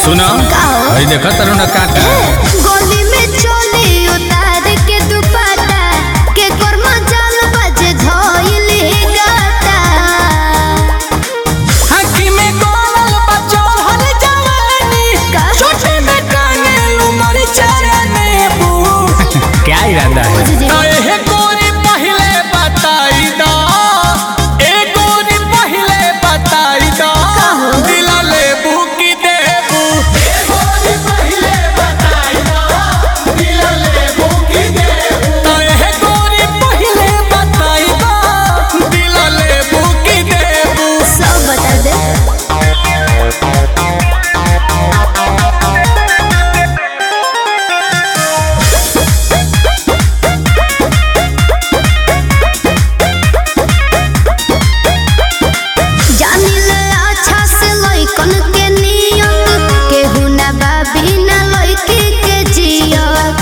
सुना का हो? अरे देखा तारू ना काटा गोली में चोली उतार के दुपट्टा के कर्मा जाल बजे धोइली गाता हकी में गोरल बचल हल जवानी का? छोटे में काने उमर चरने बू क्या इरादा है बुझ जी एहे गोरी पहले बताई दा ए गोरी पहले बताई दा हो? दिल लेबू की देबू ए गोरी पहले बताई दा दिल लेबू की देबू एहे गोरी पहले बताई दा दिल लेबू की देबू सब बता दे जानी ले अच्छा से लइकन के नियत केहू ना बाबी ना लइकी के जियत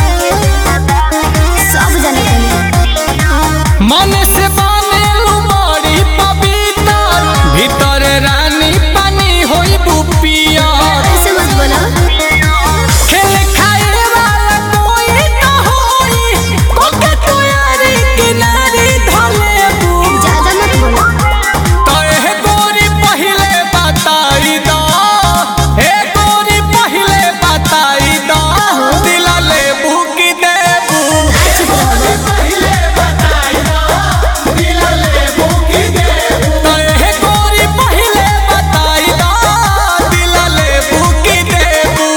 सब जाने मन से बनेलू बड़ी पवित्र भीतर रानी पानी होई बुपिया ऐसे मत बोलो खेल खाए वाला कोई न होई कोके तोयारी किनारी धलेबू ज्यादा मत बोलो तहे गोरी पहिले बताई दा हे गोरी पहिले बताई दा दिल लेबू की देबू चुप रहो पहिले बताई दा दिल लेबू की देबू तहे गोरी पहिले बताई दा दिल लेबू की देबू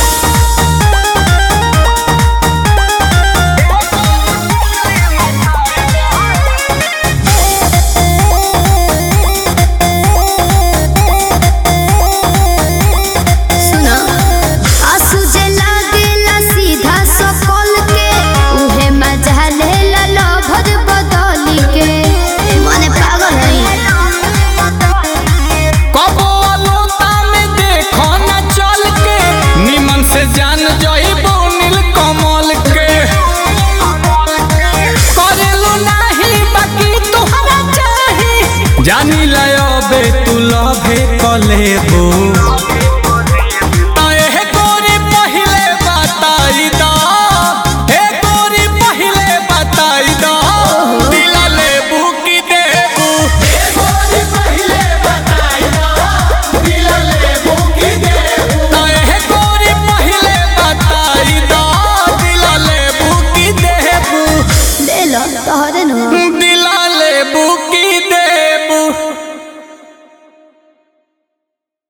सुनो आंसू जे लागेला सीधा सकल के उहे मजा लेला लभर बदली के मने पागल है कबो अलोता में देखो न चल के निमन से जान जइबो नील कमल के करेलू नाही बाकी तोहरा चाही जानी लयो बे तू लभे कलेबो